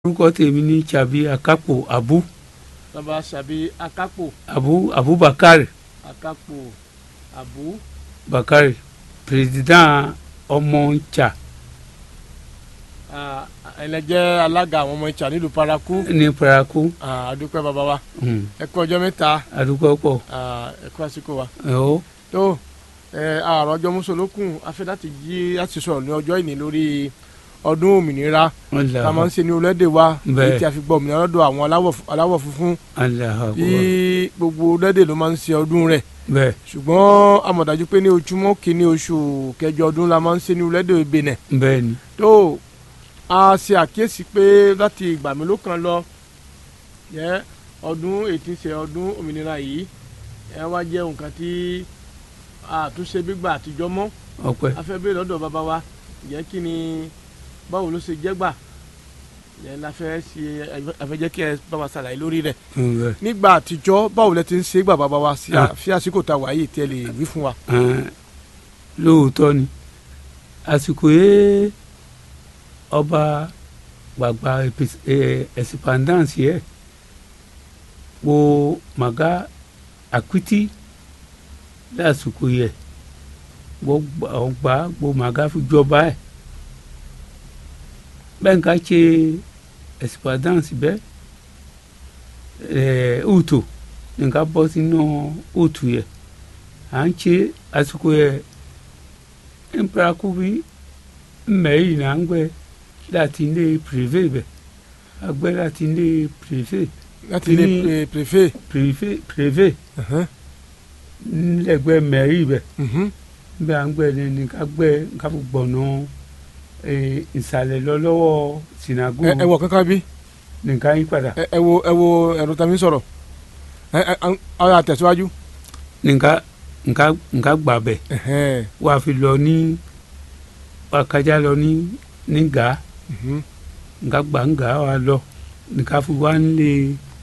orúkọ tèmi ní chabi akapo abu bàbá sàbí akápò abu abubakar akápò àbú bakari président ọmọ ncha ah, ẹlẹjẹ alága àwọn ọmọ ìtsà nílùú paraku ní paraku ah, adúpẹ́ bàbá wa um, ẹ kú ọjọ́ mẹ́ta adúgbò pọ̀ ah, ẹ kú àsìkò wa ẹ̀hó tó ẹ àrùn ọjọ́ mùsùlùkùn afẹ́ láti jí láti sọ̀rọ̀ ní ọjọ́ ìní lórí ọdún òmìnira wọn là tá a máa ń ṣe ní orílẹ̀-èdè wa Bẹ́ẹ̀. èyí tí a fi gbọ́ òmìnira lọ́dọ̀ àwọn aláwọ̀ fu- aláwọ̀ funfun aláha bí gbogbo orílẹ̀-èdè ló máa ń ṣe ọdún rẹ̀ bẹ́ẹ̀ ṣùgbọ́n àmọ̀dájú pé ní ojúmọ́ kìíní oṣù kẹjọ ọdún la máa ń ṣe ní orílẹ̀-èdè Benin bẹ́ẹ̀ ni tó a ṣe àkíyèsí pé láti ìgbà mélòó kan lọ yẹ ọdún ètí ṣe ọdún òmìnira yìí ẹ wá jẹ́ nǹkan tí àtúnṣe gbígbà àtijọ́ mọ́ ọpẹ́ afẹ́bẹ́ lọ́dọ̀ bàbá wa jẹ́ kí ni báwo ló ṣe jẹ́ gbà yẹn la fẹ́ ṣe afẹ́jẹ́ kí ẹ bá wa ṣàlàyé lórí rẹ̀ um, bẹ́ẹ̀ nígbà àtijọ́ báwo lẹ ti ń ṣe gbà bàbá wa sí Ah. fi àsìkò tá a wà yìí tí ẹ lè wí fún wa. ẹn, lóòótọ́ ni àsìkò yẹ ọba gbàgbà ẹ̀sìpàndáǹsì yẹ wo màgá àkútì lásìkò yẹ gbọ́ gbó màgá fi jọba ẹ̀ bẹ́ẹ̀ nǹkan ṣe ẹ̀sìpàndáǹsì bẹ́ẹ̀ ẹ̀ ùtò nǹkan bọ́ sínú ùtù yẹ à ń ṣe àsìkò yẹ mparaku bi mmɛyi na ŋgbɛ láti ilé privé bɛ agbɛ láti ilé privé láti ilé Ní- pre- préfet. privé privé Mhm, nílẹ̀gbẹ́ mɛyi bɛ mhm. nbɛ aŋgbɛ ni ni ká gbɛ ká fi gbɔnɔ ee ìsàlẹ̀ lọ lọ́wọ́ sinago ẹ ẹ wọ kankan bí nìkan yí padà ẹ ẹ wo ẹ wo ẹ̀rọ tàbí sọ̀rọ̀ ẹ ẹ ọ̀rọ̀ àtẹ̀síwájú. nìkan nǹkan nǹkan gbà bɛ Ẹ̀hẹ́n, wà fi lọ ní wà kájà lọ ní ní gàá. mhm. nga gbàǹgà wa lọ nìkan fi wá nílé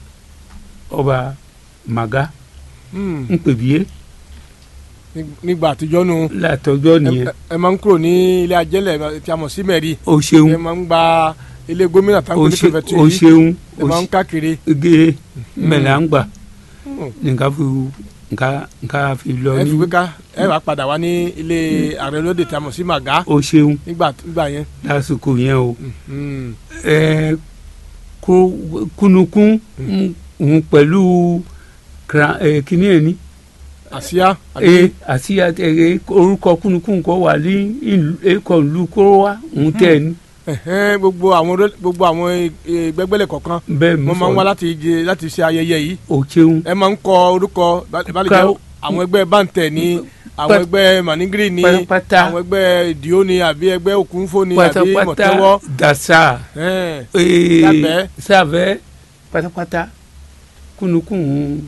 ọba màgá Hmm, ń pèbíyé ní- nígbà àtijọ́ nu látọjọ́ ẹ- nìyẹn ẹ- ẹ máa ń kúrò ní ilé ajẹ́lẹ̀ tí a mọ̀ sí mẹ́rì o ṣeun ẹ máa ń gba ilé gómìnà tán o kò ní ṣe- pẹ̀fẹ̀tì o yìí ṣeun ẹ o máa ń káàkiri. gé mẹ́lẹ̀ à ń gbà Hmm, nìkan fi nǹkan nǹkan fi lọ ẹ ní fi pé ká ẹ wàá padà wá ní ilé ààrẹ olóde tí a mọ̀ sí màgá o ṣeun nígbà nígbà yẹn. lásìkò yẹn o Hmm, ẹ kó kúnukún ń pẹ̀lú kra- ẹ, kíní ẹ̀ ní àsíá e àti ẹ orúkọ kúnukún kọ wà ní ìlú ẹkọ ìlú kóró wa ń tẹ ní ẹ̀hẹ́n, gbogbo àwọn oló- gbogbo àwọn eh, gbẹgbẹlẹ kọ̀ọ̀kan bẹ́ẹ̀ wọ́n máa ń wá láti jẹ láti ṣe ayẹyẹ yìí o ṣeun ẹ máa ń kọ orúkọ balẹ̀ Ká- jẹ́ àwọn ẹgbẹ́ báńtẹ̀ ní àwọn Pát- ẹgbẹ́ manigiri ní pátápátá àwọn ẹgbẹ́ ìdíó ní àbí ẹgbẹ́ òkúnfó ní àbí pátápátá mọ̀tẹ́wọ́ dasa ẹ̀hẹ́n, ee, Sábẹ́. sábẹ́ pátápátá kúnukún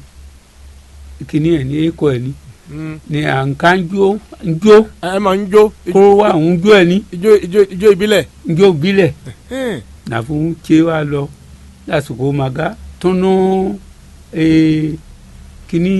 kìíní ẹ̀ ní ẹ̀kọ́ ẹ̀ ní mm. ní à ń ká ń jó ń jó ẹ ẹ máa ń jó kó wà ń jó ẹ̀ ní ijó ijó ijó ìbílẹ̀ ń jó bílẹ̀ ẹ̀hẹ́n, nàfún ṣé wa lọ lásìkò màgá tọ́nà ee, kìíní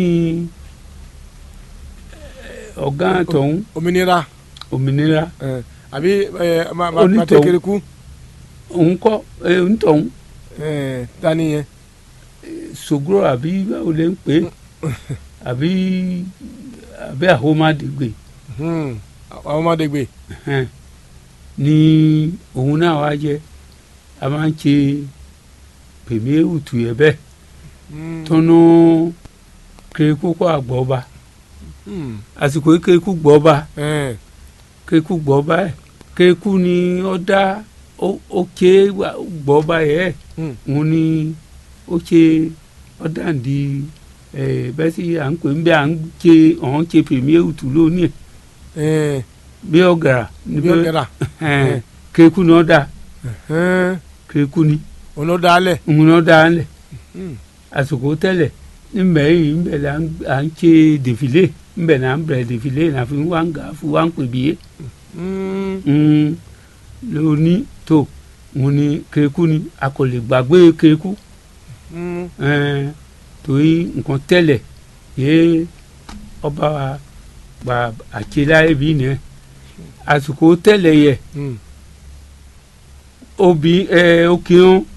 eh, ọ̀gá tọ̀hún òmìnira òmìnira ẹ̀hẹ́n, àbí ẹ máa máa Onítọ̀hún. tẹ kérékù òun kọ́ ẹ̀ ń tọ̀hún ẹ̀hẹ́n, tani yẹn sogro àbí báwo lè ń pè é àbí àbí àhómádìgbè Hmm, àwọn ọmọdé gbé ẹn, ni òun náà wá jẹ a máa ń ṣe pèmí òtù yẹ bẹ́ẹ̀ Hmm, tọ́nú kéékù kọ́ àgbọ̀ọ́ba hmm, àsìkò yìí kéékù gbọ́ọ́ba ẹ̀hẹ́n, kéékù gbọ́ọ́ba ẹ̀ kéékù ni ó dá ó- ó ké wà- gbọ́ọ́ba yẹ hmm, òun ni ó ṣe ó dàǹdí ẹ bẹ́ẹ̀ sì à ń pè ń bẹ́ à ń ṣe ọ̀hún ṣe pèmí òtù lónìí ẹ̀ ẹ̀hẹ́n, bí ọ̀gàrà bí ó kẹ́ra ẹn, kéékù ni ó dá ẹ̀hẹ́n, kéékù ni òun ló dálẹ̀ òun ni ó dá ńlẹ̀ Hmm, àsìkò tẹ́lẹ̀ níbẹ̀ yìí níbẹ̀ là ń à ń ṣe dèfìlé níbẹ̀ là ń bẹ̀rẹ̀ dèfìlé là fi wá ń gà fi wá ń pè bíyé hmm, lóní tó òun ni kéékù ni a kò lè gbàgbé kéékù hmm. ẹn, torí nǹkan tẹ́lẹ̀ yé ọba gba àṣeláyé bí nìyẹn àsìkò tẹ́lẹ̀ yẹ Hmm. obì ẹ òkè hàn